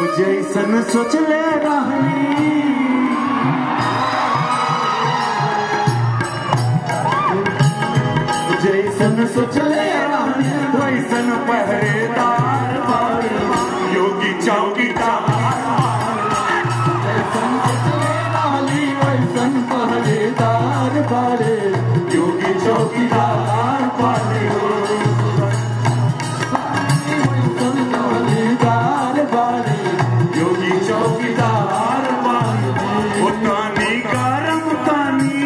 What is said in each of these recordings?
जैसन सोचले रहनी जैसन सोचले रहनी वैसन पहरेदार बाड़े योगी चौकीदार जैसन सोचले रहनी वैसन पहरेदार बाड़े योगी चौकीदार बाड़े वैसन पहरेदार बाड़े योगी चौकीदार बाड़े ओ तानी गरम तानी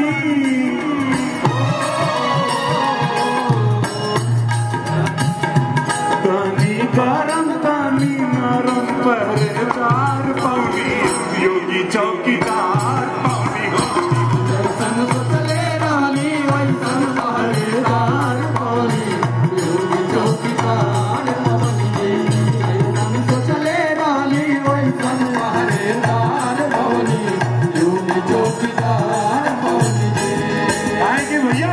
तानी गरम तानी नरम पहरेदार पानी योगी चौकीदार पानी जैसन सोचले रहनी वैसन पहरेदार पानी योगी चौकीदार पानी जैसन सोचले रहनी वैसन पहरेदार पानी योगी चौकीदार पानी आएंगे भैया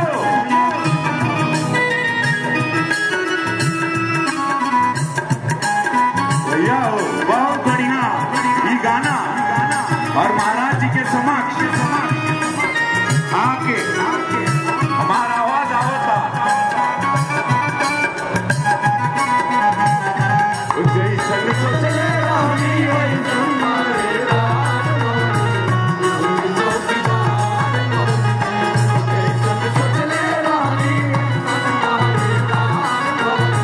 भैया हो बहुत बढ़िया ये गाना और महाराज जी के समक्ष आके हमारा आवाज आवता जैसन सोचले रहनी वैसन पहरेदार पानी, चौकीदार पानी। जैसन सोचले रहनी वैसन पहरेदार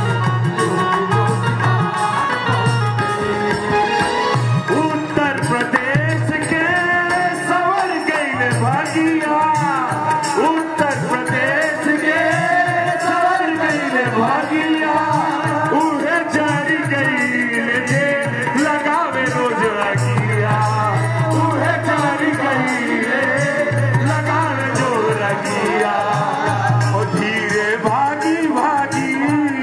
पानी। उत्तर प्रदेश के सवर गई भागिया उत्तर प्रदेश के सवर गई भागिया उहे जारी गई जे लगावे रोज रगिया उहे जारी गई लगावे जो रगिया ओ धीरे भागी भागी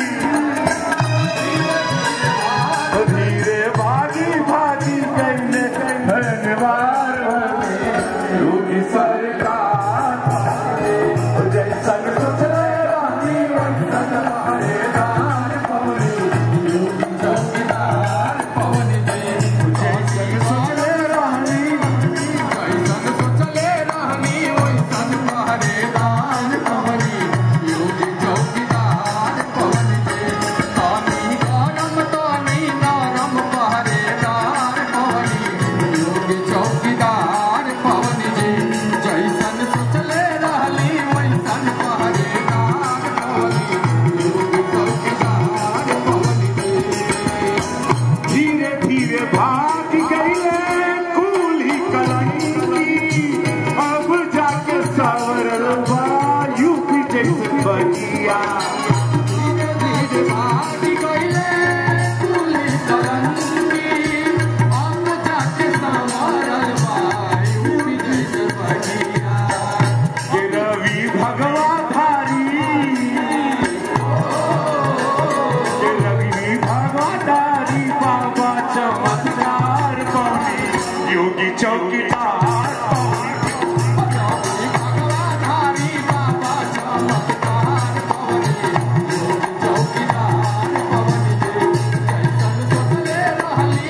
धीरे भागी भागी कहने धन्यवाद योगी सरकार जैसन सोचले रानी वैसन पहरेदार पवनी योगी चौकीदार पवनी जैसन सोचले रानी कैसन सोचले रहनी वैसन पहरेदार पवनी योगी चौकीदार पवन जे तानी गरम तानी नरम पहरेदार पवनी योगी चौकीदार पवन जे जैसन सोचले रहली वैसन पहरेदार पवनी योगी चौकीदार पवन जे धीरे धीरे भाग गईले कूली कलंकी अब जाके सवरल बा यूपी जैसे बगिया धीरे धीरे भागी गईले कुली तरंगी अब जाके संवरल बायु जैसे बगिया ये रवि भगवा धारी ये रवि भगवा धारी बाबा चमत्कार कौनी योगी चौकीदार कौनी भगवाधारी बाबा चमत्कार पवनी योगी चौकीदार पवनी जे जैसन सोचले रहली